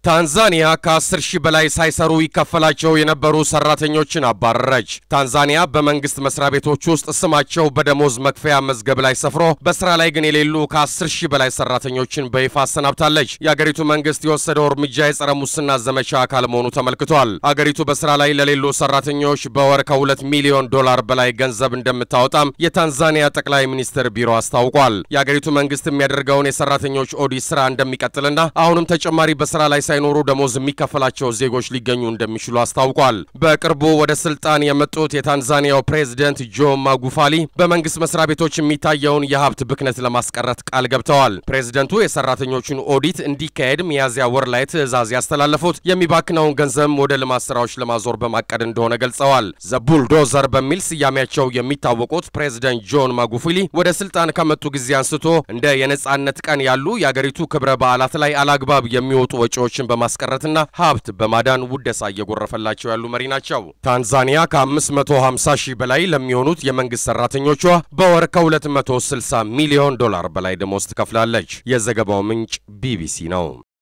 ታንዛኒያ ከ10 ሺህ በላይ ሳይሰሩ ይከፈላቸው የነበሩ ሰራተኞችን አባረረች። ታንዛኒያ በመንግስት መስሪያ ቤቶች ውስጥ ስማቸው በደሞዝ መክፈያ መዝገብ ላይ ሰፍሮ በስራ ላይ ግን የሌሉ ከ10 ሺህ በላይ ሰራተኞችን በይፋ አሰናብታለች። የአገሪቱ መንግስት የወሰደው እርምጃ የጸረ ሙስና ዘመቻ አካል መሆኑ ተመልክቷል። አገሪቱ በስራ ላይ ለሌሉ ሰራተኞች በወር ከ2 ሚሊዮን ዶላር በላይ ገንዘብ እንደምታወጣም የታንዛኒያ ጠቅላይ ሚኒስትር ቢሮ አስታውቋል። የአገሪቱ መንግስት የሚያደርገውን የሰራተኞች ኦዲት ስራ እንደሚቀጥልና አሁንም ተጨማሪ በስራ ላይ ሳይኖሩ ደሞዝ የሚከፈላቸው ዜጎች ሊገኙ እንደሚችሉ አስታውቋል። በቅርቡ ወደ ስልጣን የመጡት የታንዛኒያው ፕሬዝደንት ጆ ማጉፋሊ በመንግስት መስሪያ ቤቶች የሚታየውን የሀብት ብክነት ለማስቀረት ቃል ገብተዋል። ፕሬዝደንቱ የሰራተኞቹን ኦዲት እንዲካሄድ ሚያዝያ ወር ላይ ትዕዛዝ ያስተላለፉት የሚባክነውን ገንዘብ ወደ ልማት ስራዎች ለማዞር በማቀድ እንደሆነ ገልጸዋል። ዘቡልዶዘር በሚል ስያሜያቸው የሚታወቁት ፕሬዝደንት ጆን ማጉፋሊ ወደ ስልጣን ከመጡ ጊዜ አንስቶ እንደ የነጻነት ቀን ያሉ የአገሪቱ ክብረ በዓላት ላይ አላግባብ የሚወጡ ወጪዎችን በማስቀረትና ሀብት በማዳን ውደሳ እየጎረፈላቸው ያሉ መሪ ናቸው። ታንዛኒያ ከ550 ሺህ በላይ ለሚሆኑት የመንግስት ሰራተኞቿ በወር ከ260 ሚሊዮን ዶላር በላይ ደሞዝ ትከፍላለች። የዘገባው ምንጭ ቢቢሲ ነው።